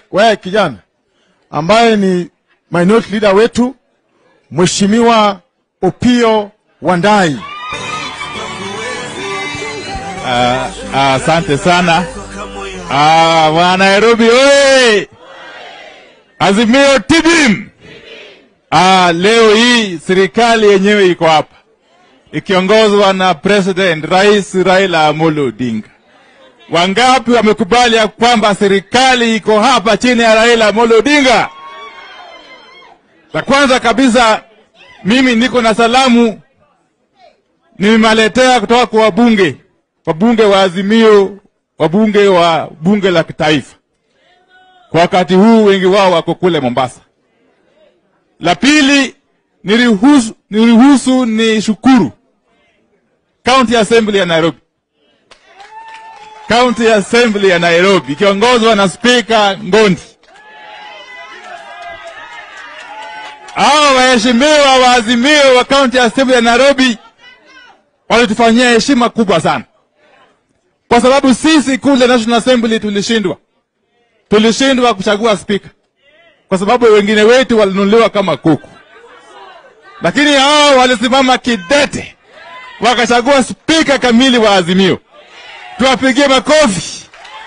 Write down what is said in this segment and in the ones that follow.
wewe kijana ambaye ni minority leader wetu Mheshimiwa Opio Wandai. Asante sana Ah, wa Nairobi oye! Azimio tibim! Ah, leo hii serikali yenyewe iko hapa ikiongozwa na President Rais Raila Amolo Odinga. Wangapi wamekubali ya kwamba serikali iko hapa chini ya Raila Amolo Odinga? La kwanza kabisa, mimi niko na salamu nimewaletea kutoka kwa wabunge, wabunge wa Azimio, wabunge wa bunge la kitaifa. Kwa wakati huu wengi wao wako kule Mombasa. La pili, niruhusu, niruhusu ni shukuru County Assembly ya Nairobi, County Assembly ya Nairobi ikiongozwa na Spika Ngondi. Hao waheshimiwa wa Azimio wa County Assembly ya Nairobi walitufanyia heshima kubwa sana, kwa sababu sisi kule National Assembly tulishindwa, tulishindwa kuchagua spika kwa sababu wengine wetu walinunuliwa kama kuku, lakini hao walisimama kidete wakachagua spika kamili wa Azimio. Tuwapigie makofi.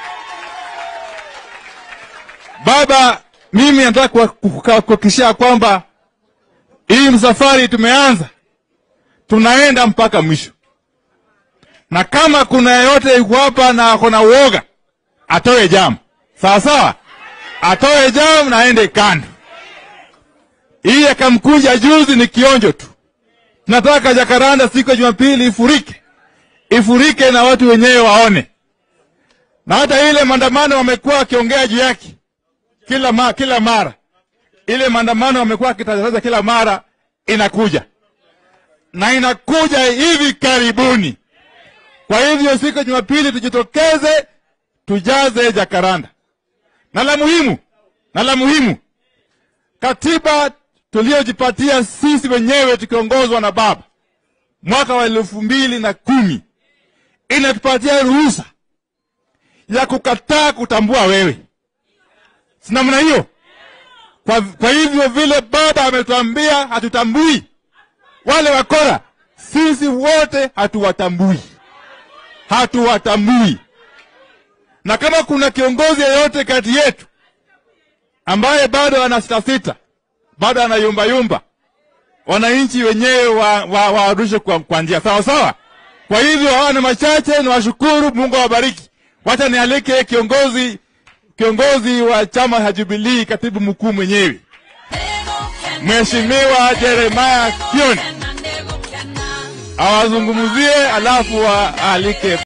Baba, mimi nataka kuhakikishia kwamba hii msafari tumeanza, tunaenda mpaka mwisho, na kama kuna yeyote yuko hapa na ako na uoga atoe jamu, sawa sawa, atoe jamu na aende kando. Hii akamkuja juzi ni kionjo tu. Tunataka Jakaranda siku ya Jumapili ifurike, ifurike na watu wenyewe waone, na hata ile maandamano wamekuwa wakiongea juu yake kila, ma, kila mara ile maandamano wamekuwa wakitangaza kila mara inakuja na inakuja hivi karibuni. Kwa hivyo siku ya Jumapili tujitokeze, tujaze Jakaranda. Na la muhimu, na la muhimu, katiba tuliyojipatia sisi wenyewe tukiongozwa na baba mwaka wa elfu mbili na kumi inatupatia ruhusa ya kukataa kutambua wewe, si namna hiyo? Kwa, kwa hivyo vile baba ametuambia hatutambui wale wakora, sisi wote hatuwatambui, hatuwatambui. Na kama kuna kiongozi yeyote kati yetu ambaye bado ana sitasita, bado ana yumbayumba, wananchi wenyewe waarushe wa, wa, kwa njia sawa sawa. Kwa hivyo hawa ni machache, ni washukuru. Mungu awabariki. Wacha nialike kiongozi kiongozi wa chama cha Jubilee, katibu mkuu mwenyewe Mheshimiwa Jeremiah Kioni awazungumzie, alafu waalike